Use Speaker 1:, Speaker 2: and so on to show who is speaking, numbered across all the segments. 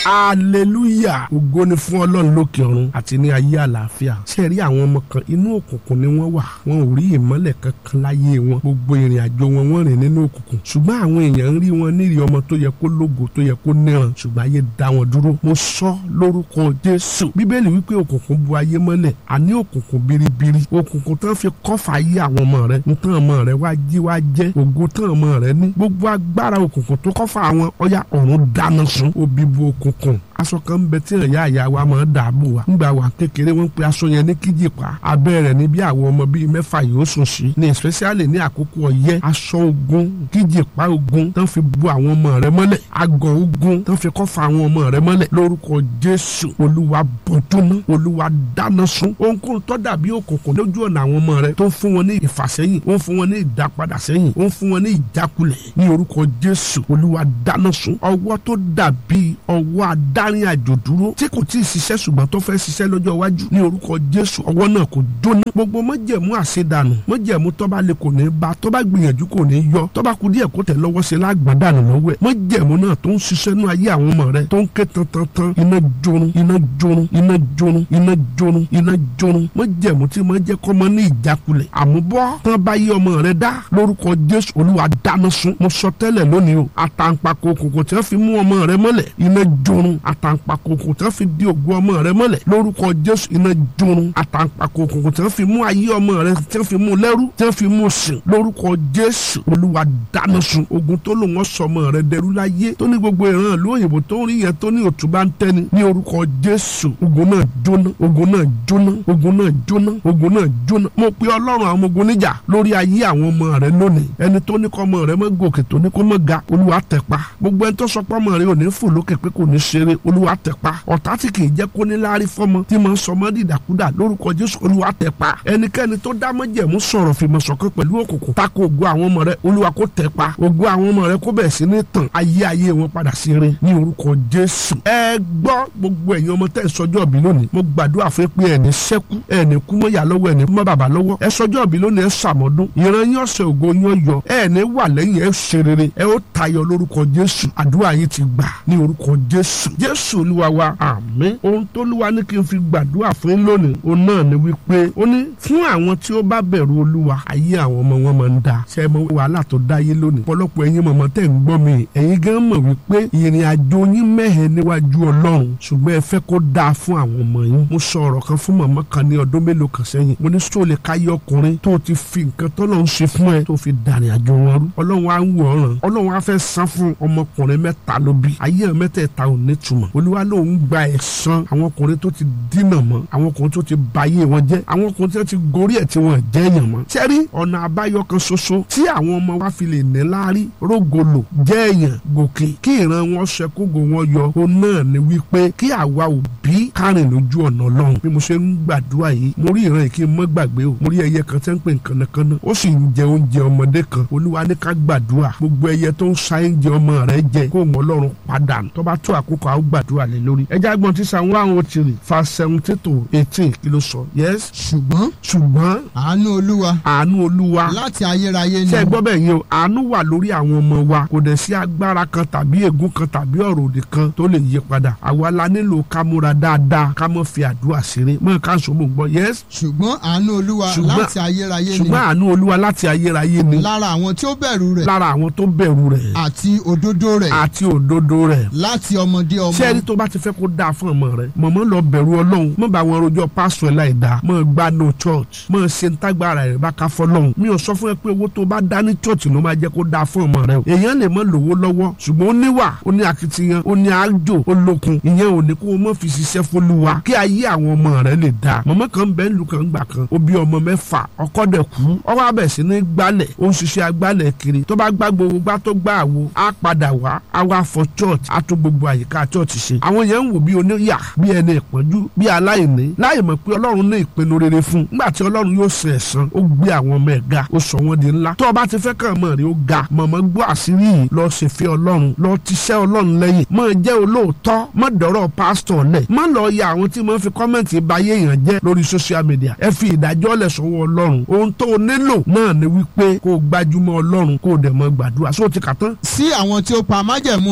Speaker 1: hallelujah ògo ni fún ọlọ́run lókè ọ̀run àti ní ayé àlàáfíà ṣe rí àwọn ọmọ kan inú òkùnkùn ni wọ́n wà wọn ò rí ìmọ́lẹ̀ kankan láyé wọn gbogbo ìrìn àjò wọn wọ́n rìn nínú òkùnkùn ṣùgbọ́n àwọn èèyàn ń rí wọn nírì ọmọ tó yẹ kó lógo tó yẹ kó níran ṣùgbọ́n ayé dá wọn dúró mo sọ lórúkọ jésù bíbélì wípé òkùnkùn bu ayé mọ́lẹ̀ àní òkùnkùn biribiri òkùnkùn tán fi kọ́fà ayé àwọn ọmọ rẹ ntàn ọmọ rẹ wá jí wá jẹ́ ògo tán ọmọ rẹ ní gbogbo agbára òkùnkùn tó kọ́fà àwọn ọya ọ̀run dáná sun òbí bu òkùnkùn aṣọ kan ń bẹ tí ìyá ìyá wa máa ń dààbò wa ńgbà wà kékeré wọn pe aṣọ yẹn ní kíjìpá abẹ́ rẹ̀ ní bí àwọn ọmọ bíi mẹ́fà yóò sùn sí ní especially ní àkókò ọyẹ́ aṣọ ogun kíjìpá ogun tán fi bu àwọn ọmọ rẹ̀ mọ́lẹ̀ agọ̀ ogun tán fi kọ́fà àwọn ọmọ rẹ̀ mọ́lẹ̀ lórúkọ jésù olúwa bọ̀dúnmọ́ olúwa dáná sun ohunkóhun tó dàbí òkùnkùn lójú ọ̀nà àwọn ọmọ rẹ̀ tó ń fún wọn ní ìfàsẹ́yìn ó ń fún wọn ní ìdápadà sẹ́yìn ó ń fún wọn ní ìjákulẹ̀ ní orúkọ jésù olúwa dáná sun ọwọ́ tó dàbí ọwọ́ adá láàrin àjò dúró tí kò tí ì ṣiṣẹ́ ṣùgbọ́n tó fẹ́ ṣiṣẹ́ lọ́jọ́ iwájú ní orúkọ jésù ọwọ́ náà kò jóná gbogbo mọ́jẹ̀mú àṣedànù mọ́jẹ̀mú tọ́ba lè kò ní bá tọ́ba gbìyànjú kò ní yọ tọ́ba kú díẹ̀ kó tẹ̀ lọ́wọ́ sí lágbọ̀n dànù lọ́wọ́ ẹ̀ mọ́jẹ̀mú náà tó ń ṣiṣẹ́ nú ayé àwọn ọmọ rẹ tó ń ké tantantan iná jorun iná jorun iná jorun iná jorun iná jorun mọ́jẹ̀mú tí mo jẹ́ kọ́ mọ́ ní ìjákulẹ̀ àmúbọ́ tán bá yí ọmọ rẹ dá lórúkọ jésù olúwa dáná sun mo sọ tẹ́lẹ̀ lónìí o àtàǹpàkò kòkò tí wọ́n fi mú ọmọ rẹ mọ́lẹ̀ iná jorun àtàǹpàkò kòkò tí wọ́n fi di ògùn ọmọ rẹ mọ́lẹ̀ lórúkọ jésù iná jorun àtàǹpàkò kòkò tí wọ́n fi mú ayé ọmọ rẹ tí wọ́n fi mú lẹ́rú tí wọ́n fi mú sìn lórúkọ jésù olúwa dáná sun ogun tó lò wọ́n sọmọ rẹ dẹrú láyé tó ní gbogbo ìran ìlú òyìnbó tó ń rí yẹn tó ní òtún bá ń tẹ́ni ní orúkọ jésù ogun náà jóná ogun náà jóná ogun náà jóná ogun náà jóná mo pe ọlọ́run àwọn ogun níjà lórí ayé àwọn ọmọ rẹ lónìí ẹni tó ní kọ́ ọmọ rẹ mọ́ gòkè tó ní kó mọ́ ga olúwa tẹ̀ pa gbogbo ẹni tó sọ pé ọmọ rẹ ò ní fò lókè pé kò ní ṣeré olúwa tẹ̀ pa ọ̀tá tí kì í jẹ́ kó ní láárí fọ́mọ tí mo ń sọmọ dìdàkudà lórúkọ jésù olúwa tẹ̀ pa ẹnikẹ́ni tó dá mọ́jẹ̀mú sọ̀rọ̀ fìmọ̀ ṣọ̀kan pẹ̀lú òkùnkùn tako ògo àwọn ọmọ rẹ olúwa kó tẹ̀ pa ògo àwọn ọmọ rẹ kó bẹ̀rẹ̀ sí ní tàn ayé ayé wọn padà sí ire ní orúkọ jésù ẹ gbọ́ gbogbo ẹ̀yin ọmọ tẹ́ ẹ sọjọ́ bí lónìí mo gbàdúrà fún pé ẹni sẹ́kú ẹni kú mọ́ yà lọ́wọ́ ẹni kú mọ́ bàbá lọ́wọ́ ẹ sọjọ́ bí lónìí ẹ sàmọ́dún ìran yín ọ̀sẹ̀ ògo yín yọ ẹni wà lẹ́yìn ẹ ṣe rere ẹ ó tayọ lórúkọ jésù àdúrà yín ti gbà ní orúkọ jésù jésù olúwa wa àmín ohun tó lúwa ní kí n fi gbàdúrà fún yín lónìí òun náà ni wípé ó ní fún àwọn tí ó bá bẹ̀rù olúwa ayé àwọn ọmọ wọn máa ń da ṣe mọ wàhálà tó dáyé lónìí ọ̀pọ̀lọpọ̀ ẹ̀yin mọ̀mọ́ tẹ̀ ń gbọ́ mi ẹ̀yin gan mọ̀ wípé ìrìn àjò yín mẹ́hẹ̀ níwájú ọlọ́run ṣùgbọ́n ẹ fẹ́ kó dáa fún àwọn ọmọ yín mo sọ ọ̀rọ̀ kan fún mọ̀mọ́ kan ní ọdún mélòó kan sẹ́yìn mo ní sọ lè káyé ọkùnrin tó ti fi nǹkan tọ́lọ́run ṣe fún ẹ tó fi dàrin àjò wọn rú ọlọ́run á ń wò ọ̀ràn ọlọ́run á fẹ́ san fún ọmọkùnrin mẹ́ta ló bí ayé ẹ̀ mẹ́tẹ̀ẹ̀ta ò ní túmọ̀ olúwa lòun gba ẹ̀san àwọn ọkùnrin tó ti dínà mọ́ àwọn ọkùnrin tó ti bayé wọn jẹ́ àwọn ọkùnrin tó ti gorí ẹ̀ tí wọ́n jẹ́ èèyàn mọ́ sẹ́rí ọ̀nà àbáyọ kan ṣoṣo tí àwọn ọmọ wa fi lè ní láárí rógolo jẹ́ èèyàn gòkè kí ìran wọn ṣẹkógo wọn yọ ó náà ni wípé kí àwa òbí kárìn lójú ọ̀nà ọlọ́run bí mo ṣe ń gbàdúrà yìí mo rí ìran yìí kí n mọ́ gbàgbé o mo rí ẹyẹ kan tẹ́ ń pè kànnàkànnà ó sì ń jẹ oúnjẹ ọmọdé kan olúwa ní ká gbàdúrà gbogbo ẹyẹ tó ń sa oúnjẹ ọmọ rẹ jẹ kó wọn ọlọ́run padà tó bá tó àkókò àwọn gbàdúrà lé lórí ẹjẹ agbọn tí san one oh three fa seventeen to eighteen kí ló sọ yes
Speaker 2: ṣùgbọ́n
Speaker 1: ṣùgbọ́n
Speaker 2: àánú olúwa
Speaker 1: àánú olúwa
Speaker 2: láti ayérayé ni
Speaker 1: ṣe gbọ́ bẹ́ẹ̀ yẹn o àánú wà lórí àwọn ọmọ wa kò dẹ̀ sí agbára kan tàbí ègún kan tàbí ọ̀rọ̀ òdì kan tó lè yí padà àwa la nílò ká múra dáadáa ká mọ̀ fi àdúrà ṣeré mọ̀ ká sọ mọ̀ gbọ́ yes
Speaker 2: ṣùgbọ́n àánú olúwa
Speaker 1: Ṣùgbọ́n-
Speaker 2: láti ayérayé ni
Speaker 1: ṣùgbọ́n àánú olúwa láti ayérayé ni
Speaker 2: lára àwọn tí ó bẹ̀rù rẹ̀
Speaker 1: lára àwọn tó bẹ̀rù rẹ̀
Speaker 2: àti òdodo rẹ̀
Speaker 1: àti òdodo rẹ̀
Speaker 2: láti ọmọdé ọmọ
Speaker 1: ṣé ẹni tó bá ti fẹ́ kó dáa fún ọmọ rẹ mọ̀mọ́ lọ bẹ̀rù ọlọ́run mọ̀ bá wọn rojọ́ pásọ̀ ẹ̀ láì dáa mọ̀ gba no church mọ̀ ṣe ń tágbára rẹ̀ bá ká fọlọ́run mi ò sọ fún ẹ pé owó tó bá dá ní church ló máa jẹ́ kó dáa fún ọmọ rẹ o èèyàn lè mọ̀ lówó lọ́wọ́ ṣùgbọ́n ó níwà ó ní akitiyan ó ní àjò ó lókun ìyẹn ò ní kó o mọ̀ fi ṣiṣẹ́ fọlúwa kí ayé àwọn ọmọ rẹ lè dáa mọ̀mọ́ kan bẹ́ẹ̀ lù kan gbà kan ó bí ọmọ mẹ́fà ọkọ dẹ̀ kú ọwọ́ abẹ̀ sí ní gbálẹ̀ ó ń ṣiṣẹ́ agbálẹ̀ kiri tó bá gbá gbogbo gbá tó gbá àwo á padà wá á wá fọ church á tún gbogbo àyíká church ṣe àwọn yẹn ń wò bí oníyà bí ẹni ìpọ́njú bí aláìní láì mọ̀ pé ọlọ́run ní ìpinnu rere fún un nígbà tí ọlọ́run yóò ṣe ẹ̀san ó gbé àwọn ọmọ ẹ̀ ga ó sọ wọ́n di ńlá tó o bá ti fẹ́ kàn mọ̀ rí ó ga mọ̀mọ́ gbọ́ àṣírí yìí lọ ṣèfẹ́ ọlọ́run lọ tiṣẹ́ ọlọ́run lẹ́yìn mọ̀ jẹ́ olóòótọ́ mọ̀ dọ̀rọ̀ pásítọ̀ lẹ̀ mọ̀ lọ ya àwọn tí mo fi kọ́mẹ̀ntì báyé èèyàn jẹ́ lórí social media ẹ fi ìdájọ́ lẹ̀ sọ́wọ́ ọlọ́run ohun tó o nílò náà ni wípé kó o gbájúmọ́ ọlọ́run kó o dẹ̀ mọ́ gbàdúrà sóò ti kà tán
Speaker 2: sí àwọn tí ó pa májẹ̀mú rẹ̀
Speaker 1: sí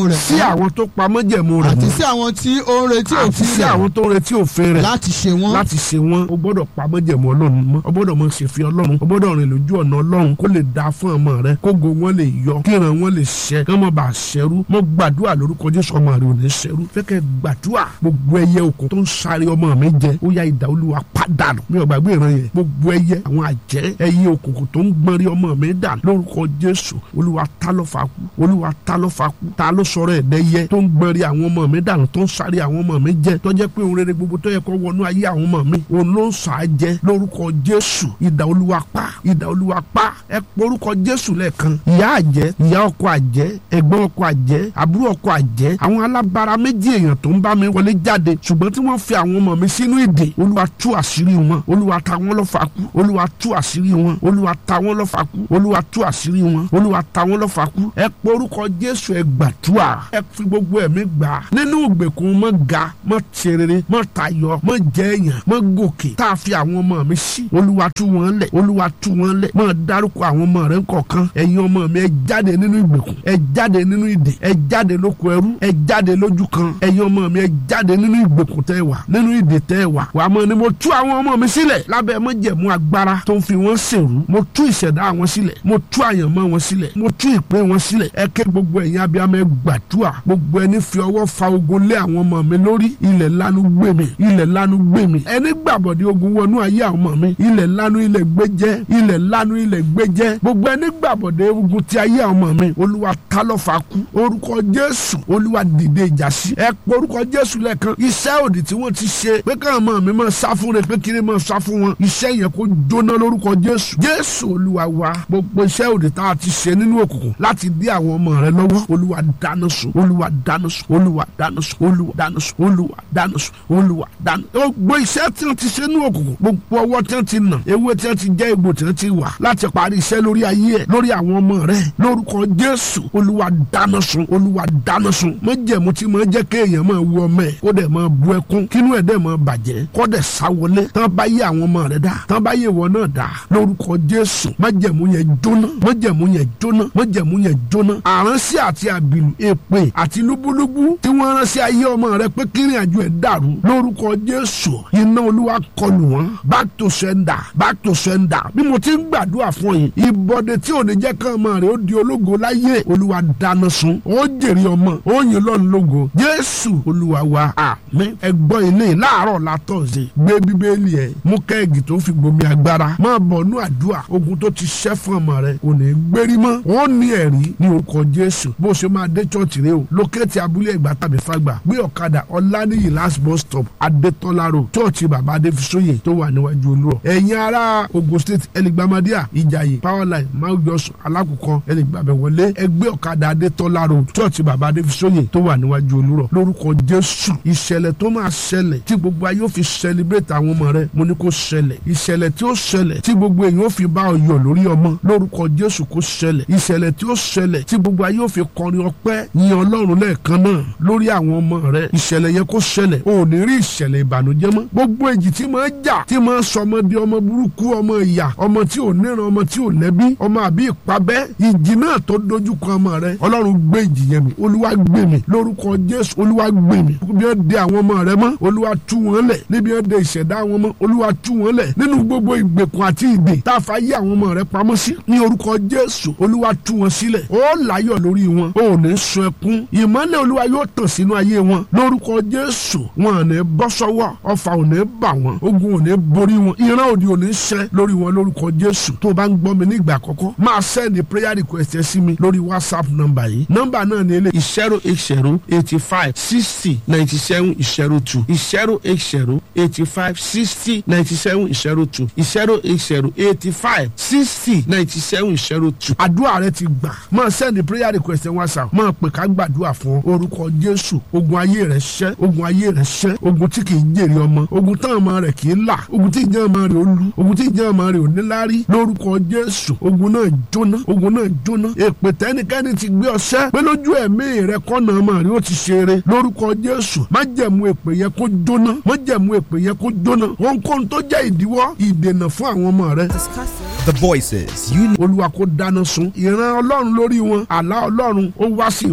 Speaker 1: àwọn tó pa májẹ̀mú rẹ̀
Speaker 2: àti
Speaker 1: mọ́
Speaker 2: sí àwọn tí ó ń retí
Speaker 1: àti
Speaker 2: òfin
Speaker 1: sí
Speaker 2: rẹ̀
Speaker 1: àwọn tó ń retí òfin rẹ̀
Speaker 2: láti ṣe wọ́n.
Speaker 1: láti ṣe wọn o gbọ́dọ̀ pa májẹ̀mú ọlọ́run mọ́ o gbọ́dọ̀ mọ ṣèfì ọlọ́run o gbọ́dọ̀ rìn lójú ọ̀nà ọlọ́run kó lè da fún ọmọ rẹ kógo wọn lè yọ kíran wọn lè ṣẹ kí wọn bá ṣẹrú mo gbàdúrà lórúkọ jésù ọmọ rẹ ò ní ṣẹrú fẹkẹ gbàdúrà gbogbo ẹyẹ òkun tó ń sáré ọmọ mi jẹ ó yá ìdá olúwa pàdánù mi ò gbàgbé ìran yẹn gbogbo ẹyẹ àwọn àjẹ́ ẹyẹ òkùnkùn tó ń gbọ́n rí ọmọ mi dànù lórúkọ jésù olúwa ta ló fa kú olúwa ta ló fa kú ta ló sọ̀rọ̀ ẹ̀dẹ́yẹ tó ń gbọ́n rí àwọn ọmọ mi dànù tó ń sáré àwọn ọmọ mi jẹ tó jẹ́ pé òun rere gbogbo tó yẹ kó wọnú ayé àwọn ọmọ mi òun ló ń sà á jẹ lórúkọ jésù ìdá olúwa pa ìdá olúwa pa ẹ porúkọ jésù lẹ́ẹ̀kan ìyá àjẹ́ ìyá ọkọ àjẹ́ ẹ̀gbọ́n ọkọ àjẹ́ àbúrò ọkọ àjẹ́ àwọn alábara méjì èèyàn tó ń bá mi wọlé jáde ṣùgbọ́n tí wọ́n fi àwọn ọmọ mi sínú ìdè olúwa tú àṣírí wọn olúwa ta wọ́n lọ́fà kú olúwa tú àṣírí wọn olúwa ta wọ́n lọ́fà kú olúwa tú àṣírí wọn olúwa ta wọ́n lọ́fà kú ẹ porúkọ jésù ẹ gbàdúrà ẹ fi gbogbo ẹ̀mí gbà nínú ìgbèkùn mọ́ ga mọ́ tẹrẹrẹ mọ́ tayọ mọ́ jẹ́ èèyàn mọ́ gòkè tá a fi àwọn ọmọ mi sí olúwa tú wọn lẹ̀ olúwa tú wọn lẹ̀ mọ́ dárúkọ àwọn ọmọ rẹ kọ̀ọ̀kan ẹ̀yin ọmọ mi ẹ jáde nínú ìgbèkùn ẹ jáde nínú ìdè ẹ jáde lóko ẹrú ẹ jáde lójú kan ẹ̀yin ọmọ mi ẹ jáde nínú ìgbèkùn tẹ́ wà nínú ìdè tẹ́ wà wà á mọ̀ ni mo tú àwọn ọmọ mi sílẹ̀ lábẹ́ májẹ̀mú agbára tó ń fi wọ́n ṣèrú mo tú ìṣẹ̀dá wọn sílẹ̀ mo tú àyànmọ́ wọn sílẹ̀ mo tú ìpín wọn sílẹ̀ ẹ ké gbogbo ẹ̀yin abiyamọ ẹ gbàdúrà gbogbo ẹni fi ọwọ́ fa ogun lé àwọn ọmọ mi lórí ilẹ̀ lanu gbé mi ilẹ̀ lanu gbé mi ẹni gbàbọ̀dé ogun wọnú ayé àwọn ọmọ mi ilẹ̀ lanu ilẹ̀ gbé jẹ́ ilẹ̀ lanu ilẹ̀ gbé jẹ́ gbogbo ẹni gbàbọ̀dé ogun ti ayé àwọn ọmọ mi olúwa ta ló fa kú orúkọ jésù olúwa dìde ìjà sí ẹ pé orúkọ jésù lẹ́ẹ̀kan iṣẹ́ òdì tí wọ́n ti ṣe pé káwọn ọmọ mi máa sá fún rẹ pé kiri máa sá fún wọn iṣẹ́ yẹn kó jóná lórúkọ jésù jésù olúwa wa gbogbo iṣẹ́ òdì tá a ti ṣe nínú òkùnkùn láti dí àwọn ọmọ rẹ lọ́wọ́ olúwa dáná sun olúwa dáná sun olúwa dáná sun olúwa dáná sun olúwa dáná sun olúwa dáná gbogbo iṣẹ́ tí wọ́n ti ṣe nínú òkùnkùn gbogbo ọwọ́ tí wọ́n ti nà ewé tí wọ́n ti jẹ́ egbò tí wọ́n ti wà láti parí iṣẹ́ lórí ayé ẹ̀ lórí àwọn ọmọ rẹ lórúkọ jésù olúwa dáná sun olúwa dáná sun májẹ̀mú tí máa jẹ́ kéèyàn máa wú ọmọ ẹ̀ kó dẹ̀ máa bu ẹkún kínú ẹ̀ dẹ̀ máa bàjẹ́ kó dẹ̀ sáwọlé tán bá yé àwọn ọmọ rẹ dá tán bá yé wọn náà dá lórúkọ jésù májẹ̀mú yẹn jóná májẹ̀mú yẹn jóná májẹ̀mú yẹn jóná àránsí àti àbìlù èpè àti lúbúlúbú tí wọ́n rán sí ayé ọmọ rẹ pé kírin àjò ẹ̀ dàrú lórúkọ jésù iná olúwa kọlù wọn back to sender back to sender bí mo ti ń gbàdúrà fún yìí ìbọdẹ tí ò ní jẹ́ kán ọmọ rẹ ó di ológo láyé olúwa dáná sun ó jèrè ọmọ ó yin lọ́nù lógo jésù olúwa wa àmín ẹgbọ́n ilé láàárọ̀ látọ̀ọ̀sẹ̀ gbé bíbélì ẹ̀ mú kẹ́ẹ̀gì tó fi gbomi agbára máa bọ̀ nú àdúrà ogun tó ti ṣẹ́ fún ọmọ rẹ kò ní gbérí mọ́ ó ní ẹ̀rí ní orúkọ jésù bó ṣe máa dé chọ́ọ̀tì rẹ o lókèétì abúlé ẹ̀gbá tàbí fàgbà gbé ọ̀kadà ọ̀lànìyí last bus stop adétọ́lá road chọ́ọ̀tì bàbá adéfisóyè tó wà níwájú olúrọ̀ ẹ̀yin ará ogun state ẹlẹgbàmádíà ìjàyè powerline mount johnson alákùkọ ẹlẹgbàbẹ wọlé ẹgbẹ́ ọ̀kadà adétọ́lá road chọ́ọ̀tì bàbá adéfisóyè tó wà níwájú olúrọ̀ lórúkọ jésù ìṣẹ̀lẹ̀ tó máa ṣẹlẹ̀ tí gbogbo ayé ó fi celebrate àwọn ọmọ rẹ mo ní kó ṣẹlẹ̀ ìṣẹ̀lẹ̀ tí ó ṣẹlẹ̀ tí gbogbo èèyàn ó fi bá ọ yọ̀ lórí ọmọ lórúkọ jésù kó ṣẹlẹ̀ ìṣẹ̀lẹ̀ tí ó ṣẹlẹ̀ tí gbogbo ayé ó fi kọrin ọpẹ́ yin ọlọ́run lẹ́ẹ̀kan náà lórí àwọn ọmọ rẹ ìṣẹ̀lẹ̀ yẹn kó ṣẹlẹ̀ o ò ní rí ìṣẹ̀lẹ̀ ìbànújẹ́ mọ́ gbogbo èjì tí máa jà tí máa sọ ọmọ di ọmọ burúkú ọmọ ìyà ọmọ tí ò níran ọmọ tí ò lẹ́bí ọmọ àbí ìpabẹ́ ìjì náà tó dojú kọ ọmọ rẹ ọlọ́run gbé ìjì yẹn mi olúwa gbé mi lórúkọ jésù olúwa gbé mi bí wọ́n de àwọn ọmọ rẹ mọ́ olúwa tú wọn lẹ̀ níbi wọ́n de ìṣẹ̀dá wọn mọ́ olúwa tú wọn lẹ̀ nínú gbogbo ìgbèkùn àti ìdè tá a fa yé àwọn ọmọ rẹ pamọ́ sí ní orúkọ jésù olúwa tú wọn sílẹ̀ ó láyọ̀ lórí wọn ó ní sun ẹkún ìmọ́lẹ̀ olúwa yóò tàn sínú ayé wọn lórúkọ jésù wọn ò ní bọ́ sọ́wọ́ ọfà ò ní bà wọn ogun ò ní borí wọn ìran òdì ò ní ṣẹ lórí wọn lórúkọ jésù tó o bá ń gbọ́ mi ní ìgbà àkọ́kọ́ máa sẹ́ni prayer request ẹ sí mi lórí whatsapp nọ́mbà yìí nọ́mbà náà ní ilé zero eight zero eighty five sixty ninety seven zero two zero eight zero eighty five sixty ninety seven zero two zero eight zero eighty five sixty ninety seven zero two. àdúrà rẹ ti gbà máa sẹ́ni prayer request ẹ whatsapp máa pè ká gbàdúrà fún ọ orúkọ jésù ogun ayé rẹ ṣẹ́ ogun ayé rẹ ṣẹ́ ogun tí kì í jèrè ọmọ ogun táwọn ọmọ rẹ kì í là ogun tí ìjẹ́ ọmọ rẹ ó lu ogun tí ìjẹ́ ọmọ rẹ ò ní lárí lórúkọ jésù ogun náà jóná ogun náà jóná èpè tẹ́nikẹ́ni ti gbé ọṣẹ́ pé lójú ẹ̀mí rẹ kọ́nà ọmọ rẹ ó ti ṣeré lórúkọ jésù má jẹ̀mú èpè yẹn kó jóná má jẹ̀mú èpè yẹn kó jóná ohunkóhun tó jẹ́ ìdíwọ́ ìdènà fún àwọn ọmọ rẹ
Speaker 3: The voices you need.
Speaker 1: olúwa kó dáná sun ìran ọlọ́run lórí wọn àlá ọlọ́run ó wá sí ìmúṣẹ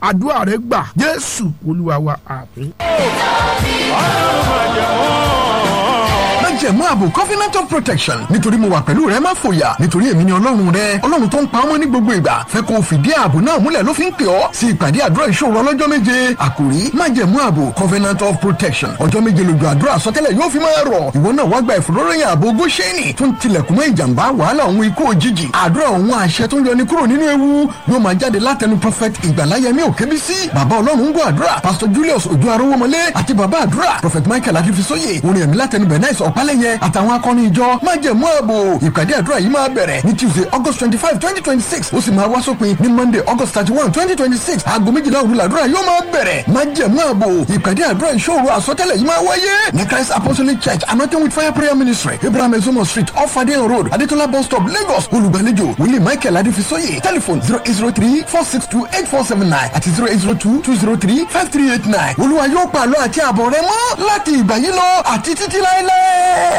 Speaker 1: àdúrà rẹ gbà jésù olúwa wa àmín.
Speaker 3: májẹ̀mú ààbò covenant of protection nítorí mo wà pẹ̀lú rẹ má fòyà nítorí èmi ni ọlọ́run rẹ ọlọ́run tó ń pa ọmọ ní gbogbo ìgbà fẹ́ kó o fìdí ààbò náà múlẹ̀ ló fi ń pè ọ́ sí ìpàdé àdúrà ìṣòro ọlọ́jọ́ méje àkòrí májẹ̀mú ààbò covenant of protection ọjọ́ méje lójú àdúrà àsọtẹ́lẹ̀ yóò fi máa rọ̀ ìwọ náà wá gba ìfòróròyìn ààbò góṣẹ́nì tó ń tilẹ̀kùn mọ́ ìjàmbá wàhálà òun ikú òjijì àdúrà òun àṣẹ tó ń yọni kúrò nínú ewu yóò máa jáde látẹnu prophet ìgbàláyẹmí òkébísí bàbá ọlọ́run ń gbọ́ àdúrà pastor julius ojú arówómọlé àti bàbá àdúrà prophet michael adifisóye orin ẹ̀mí látẹnu bernice ọ̀pálẹ̀yẹ àtàwọn akọni ìjọ májẹ̀mú ààbò ìpàdé àdúrà yìí máa bẹ̀rẹ̀ ní tuesday august twenty five twenty twenty six ó sì máa wá sópin ní monday august thirty one twenty twenty six aago méjìlá òru làdúrà yóò máa bẹ̀rẹ̀ májẹ̀mú ààbò ìpàdé àdúrà ìṣòro àsọtẹ́lẹ̀ yìí máa wáyé ní christ apostolic church anointing with fire prayer ministry abraham ezomo street off adeyan road adetola bus stop lagos olùgbàlejò wòlíì michael adifisóye telephone zero eight zero three four six two eight four seven nine àti zero eight zero two two zero three five three eight nine olúwa yóò pàlọ́ àti àbọ̀ rẹ mọ́ láti ìgbà yìí lọ àti títí láéláé.